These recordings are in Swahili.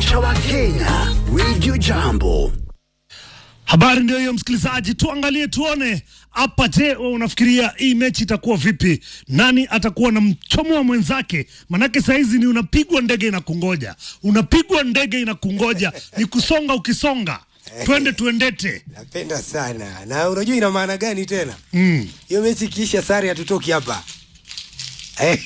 kuwaelimisha Wakenya. Radio Jambo. Habari ndio hiyo msikilizaji, tuangalie tuone hapa. Je, wewe unafikiria hii mechi itakuwa vipi? Nani atakuwa na mchomo wa mwenzake? Manake sahizi ni unapigwa ndege inakungoja, unapigwa ndege inakungoja, ni kusonga ukisonga, twende tuendete. Napenda sana na unajua ina maana gani tena? Mm. Hiyo mechi ikiisha sare hatutoki hapa eh,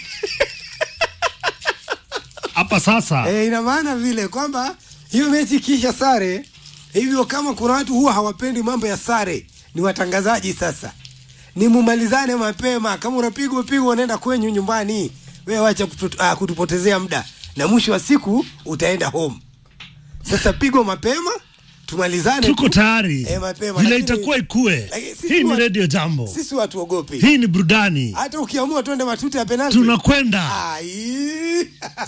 Hapa sasa eh, ina maana vile kwamba hiyo mechi ikiisha sare hivyo, kama kuna watu huwa hawapendi mambo ya sare, ni watangazaji sasa, ni mumalizane mapema. Kama unapigwa pigwa, unaenda kwenyu nyumbani, wewe wacha kutu, uh, kutupotezea muda, na mwisho wa siku utaenda home. Sasa pigwa mapema, tumalizane tuko tu. tayari Eh, mapema, vile lakini- itakuwa ikue. lakini sisi Hii ni wa- redio Jambo, Sisi watuogopi, hii ni burudani, hata ukiamua twende matuta ya penalti tunakwenda Ai.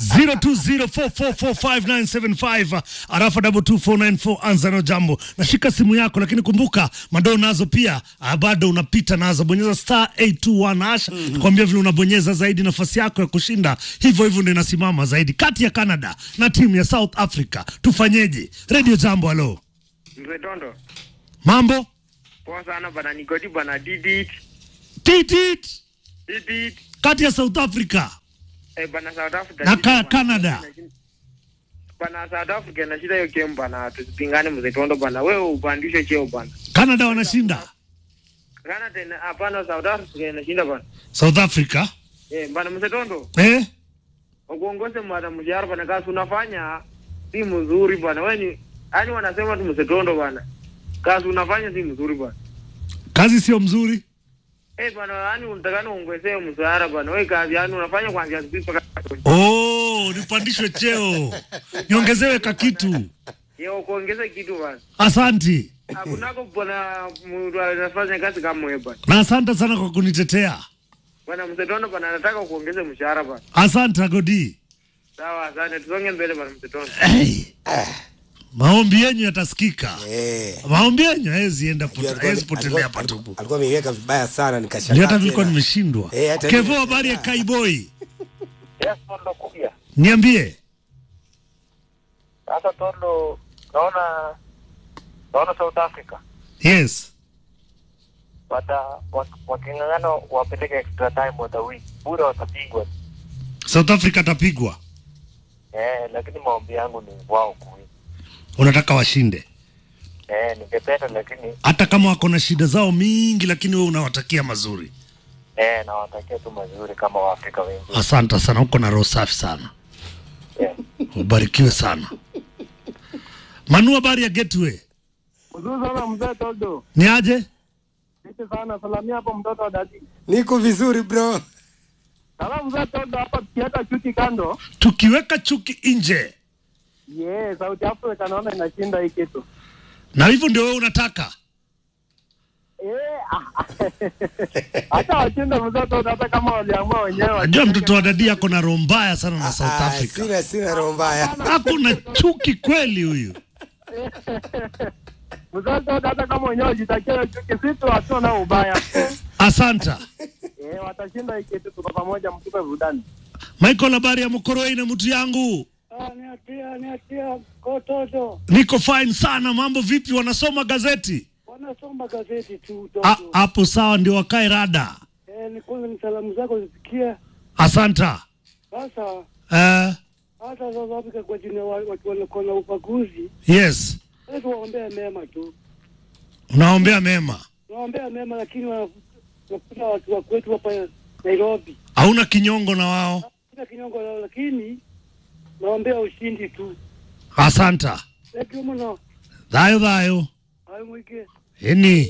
0204445975 arafa 22494 anza na jambo. Nashika simu yako, lakini kumbuka madoo nazo pia ah, bado unapita nazo. Bonyeza star 821 hash kwambia vile unabonyeza zaidi, nafasi yako ya kushinda hivyo hivyo ndio inasimama zaidi, kati ya Canada na timu ya South Africa. Tufanyeje? Radio Jambo, halo, Mzee Tondo, mambo poa sana bana, nikoti bana, didit titit didit kati ya South Africa eh bana, South Africa na shida ka bana. Canada. bana, South Africa na shida hiyo game bana, tusipingane mzee Tondo bana, wewe upandishe cheo bana. Canada wanashinda Kana tena hapana, South Africa inashinda bana. South Africa Eh bana, mzee Tondo, eh? uongoze mwana mjara bana, kazi unafanya si mzuri bana, wewe ni yani, wanasema tu mzee Tondo bana, kazi unafanya si mzuri bana. kazi sio mzuri Eh bana, yani unatakana uongezee mshahara bana, wewe kazi yani unafanya kuanzia asubuhi mpaka Oh, nipandishwe cheo niongezewe kakitu. Yo, kuongeza kitu bana. Asanti Hakunako bwana mtu anafanya kazi kama wewe bwana. na asante sana kwa kunitetea. Bwana Msetono bwana anataka kuongeza mshahara bwana. Asante Agodi. Sawa, asante. Tusonge mbele bwana Msetono. Hey. Maombi yenyu yatasikika. Eh. Maombi yenyu hawezi enda Alikuwa- pote- hawezi potelea alikuwa- patupu. alikuwa ameiweka vibaya sana nikashangaa Ndio hata nilikuwa tena. nimeshindwa. Eh, hata Kevo, mimi- habari ya Kaiboi? Yes, Tondo kuja. Niambie. Sasa Tondo, naona naona South Africa Yes. wata wak- waking'ang'ana wapeleke extra time watawin, bure watapigwa. South Africa atapigwa. Eh, lakini maombi yangu ni wao kuwin. Unataka washinde. Eh, ningependa lakini Hata kama wako na shida zao mingi lakini wewe unawatakia mazuri. eh, nawatakia tu mazuri kama Waafrika wengi. Asante sana, uko na roho safi sana. Eh. Ubarikiwe sana. Manu, habari ya Gateway? Mzuri sana mzee Toldo. Ni aje? Asante sana. Salamia hapo mtoto wa dadi. niko vizuri bro Salamu mzee Toldo hapa tukiweka chuki kando. Tukiweka chuki nje, Yeah, South Africa naona inashinda hii kitu. na hivyo ndio wewe unataka. Eh, ah, hata washinde mzee Toldo hata kama waliamua wenyewe. Najua mtoto wa dadi yako na roho mbaya sana na South Ah, Africa. sina sina roho mbaya Hakuna chuki kweli huyu. Mzee Toldo hata kama wenyewe wajitakia chuki, sisi hatuna ubaya. Asanta. Eh, watashinda hii kitu, tuko pamoja, mtupe burudani. Michael, habari ya Mokoroi na mtu yangu? Niatia, niatia kototo. Niko fine sana. Mambo vipi? Wanasoma gazeti Wanasoma gazeti tu A- hapo? Sawa, ndio wakae rada. Eh, ni kwanza ni salamu zako zisikia. Asanta. Sasa Uh, hata South Africa kwa jina wa- watu wanakuwa na ubaguzi, yes, sasa tuwaombea mema tu, unaombea mema. tuwaombea mema, lakini wana- wanakuta watu wa kwetu hapa Nairobi Hauna kinyongo na wao. sina kinyongo lao, lakini naombea ushindi tu. Asanta. Lakini mno Thayo thayo. hayo mwike Eni.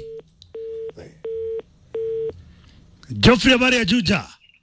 Joffrey, habari ya Juja?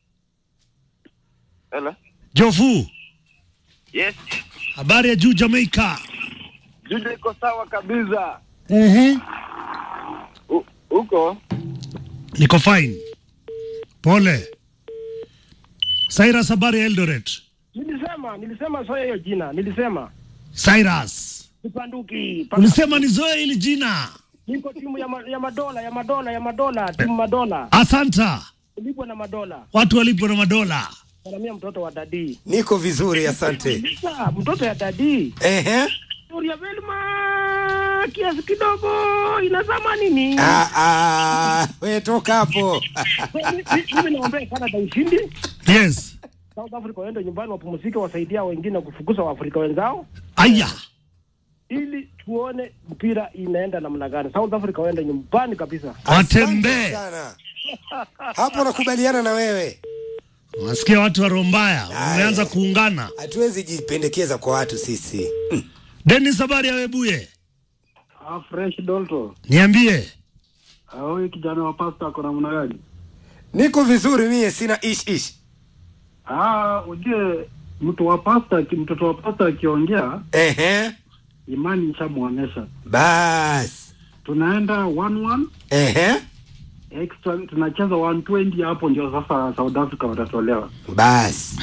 Hello. Jofu, Yes. habari ya juu Jamaica? Juja iko sawa kabisa. Mhm. U- Huko Niko fine. Pole. Cyrus, habari ya Eldoret? nilisema nilisema soya hiyo jina nilisema Cyrus, sipanduki ulisema nizoe hili jina. niko timu ya, ma, ya madola ya madola ya madola timu madola Asanta. ulipwa na madola Watu walipwa na madola. salamia mtoto wa dadii. niko vizuri asante Sasa mtoto ya dadii Ehe. Gloria Velma kiasi kidogo inazama nini? Ah, ah, we toka hapo Mi- mi- Mimi naombea Canada ushindi, yes South Africa waende nyumbani wapumzike, wasaidia wengine kufukuza Waafrika wenzao, aya ili tuone mpira inaenda namna gani. South Africa waende nyumbani kabisa. watembee Asante sana. hapo nakubaliana na wewe unasikia watu wa rombaya wameanza kuungana hatuwezi jipendekeza kwa watu sisi denis habari ya webuye Ah, fresh Dolto. niambie Ah, Huyu kijana wa pasta ako namna gani? niko vizuri mie sina ish ish Ah, ujue mtu wa pasta, aki- mtoto wa pasta akiongea Ehe. imani ishamwonyesha. basi Tunaenda 1-1 Ehe. extra, tunacheza 120 hapo, ndio sasa South Africa watatolewa. basi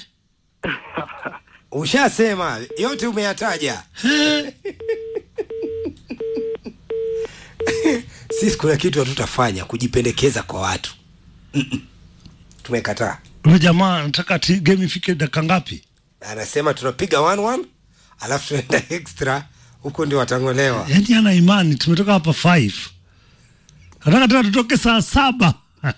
ushasema yote umeyataja sisi kuna kitu hatutafanya kujipendekeza kwa watu Mm-mm. tumekataa huyo jamaa anataka ati game ifike dakika ngapi anasema tunapiga 1-1 alafu tunaenda extra huko ndio watang'olewa yaani ana imani tumetoka hapa 5 nataka tena tutoke saa saba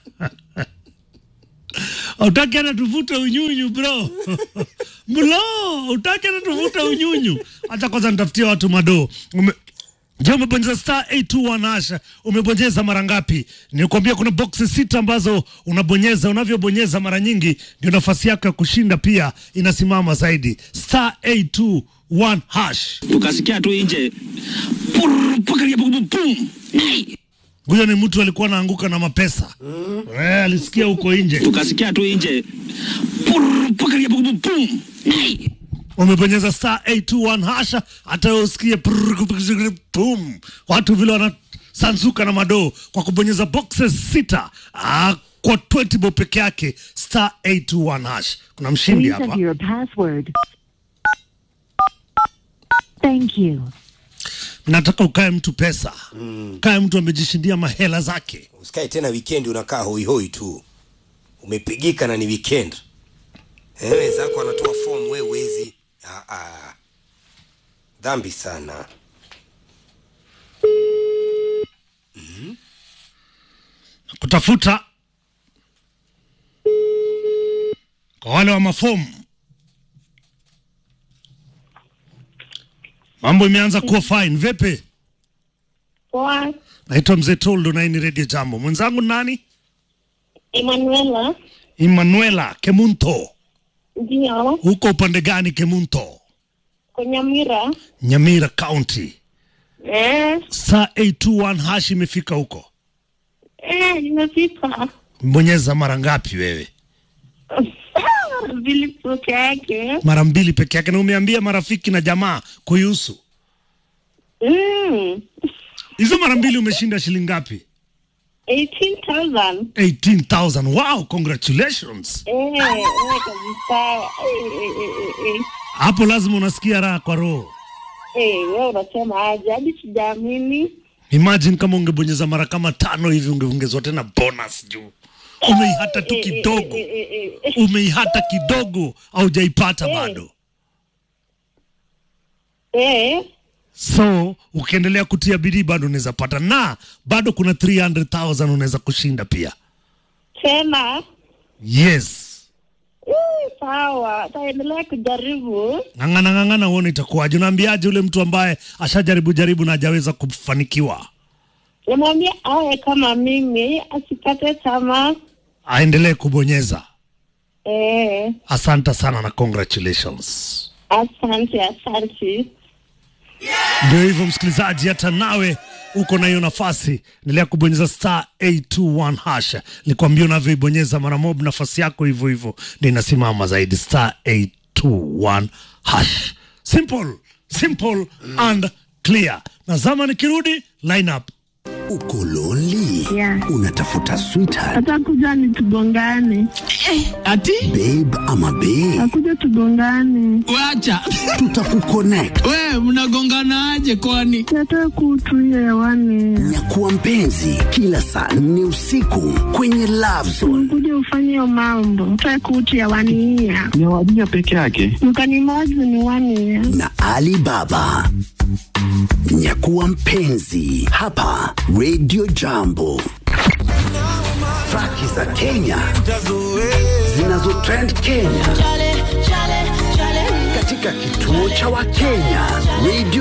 utaki hata tuvute unyunyu bro bro utaki hata tuvute unyunyu hata kwanza nitafutia watu madoo Ume... Je, umebonyeza star 821 asha umebonyeza mara ngapi? Nikwambia kuna boxi sita ambazo unabonyeza, unavyobonyeza mara nyingi ndio nafasi yako ya kushinda pia inasimama zaidi. Star 821 hash. tukasikia tu nje Purr, pakalia pum, pum. Hey! Huyo ni mtu alikuwa anaanguka na mapesa mm. Eh, alisikia huko nje. tukasikia tu nje Purr, pakalia pum, pum. Hey! Umebonyeza star 821 hasha, hata wewe usikie prrr, pum, watu vile wanasanzuka na madoo kwa kubonyeza boxes sita ah, kwa 20 bob peke yake, star 821 hash. Kuna mshindi Please hapa. enter your password. Thank you. Nataka ukae mtu pesa mm. kae mtu amejishindia mahela zake. usikae tena weekend unakaa hoihoi tu umepigika na ni weekend Eh, wenzako anatoa form we wezi ah, ah. dhambi sana kutafuta kwa wale wa mafomu. Mambo imeanza kuwa fine. Vipi? Poa, Naitwa Mzee Toldo na hii ni Radio Jambo. Mwenzangu ni nani? Emanuela. Emanuela Kemunto. Ndio, Huko upande gani Kemunto? kwa Nyamira. Nyamira County. Eh, Saa 821 hash imefika huko. eh, nimefika. Bonyeza mara ngapi wewe? Vili peke yake. Mara mbili peke yake, na umeambia marafiki na jamaa kuihusu. Mm. Hizo mara mbili umeshinda shilingi ngapi? 18,000. 18,000. Wow, congratulations. Eh, eh, kabisa. Eh, eh, eh, eh, eh. Hapo lazima unasikia raha kwa roho. Eh, wewe unasema aje? Hadi sijaamini. Imagine kama ungebonyeza mara kama tano hivi ungeongezwa tena bonus juu. Umeihata tu Eh, eh, kidogo, eh, eh, eh, eh. umeihata kidogo, haujaipata Eh. bado. Eh, So ukiendelea kutia bidii bado unaweza pata, na bado kuna 300,000 unaweza kushinda pia. tena. Yes, Eh, sawa, taendelea kujaribu. ng'ang'ana ng'ang'ana, uone itakuwaje. Unaambiaje ule mtu ambaye ashajaribu jaribu na hajaweza kufanikiwa, Namwambia awe kama mimi, asikate tamaa. aendelee kubonyeza. Eh, Asante sana na congratulations. asante, asante. Ndio hivyo msikilizaji, hata nawe uko na hiyo nafasi, endelea kubonyeza star 821 hash. Nikwambia unavyoibonyeza mara mob, nafasi yako hivyo hivyo ndio inasimama zaidi, star 821 hash. Simple, simple and clear. Na zama nikirudi line up Uko lonely? Yeah. Unatafuta sweetheart, Atakuja ni tugongane, Ati babe ama bae? akuja tugongane, wacha Tutakuconnect. we mnagonganaje kwani? nataka kutuia hewani, Nyakuwa mpenzi kila saa nne usiku kwenye Love Zone. kuja ufanye hiyo mambo, nataka kutu hewani hiya ni wadija peke yake. mkanimozi ni wani ya na Ali Baba. Nyakuwa mpenzi hapa Radio Jambo. Traki za Kenya zinazotrend Kenya katika kituo cha Wakenya Radio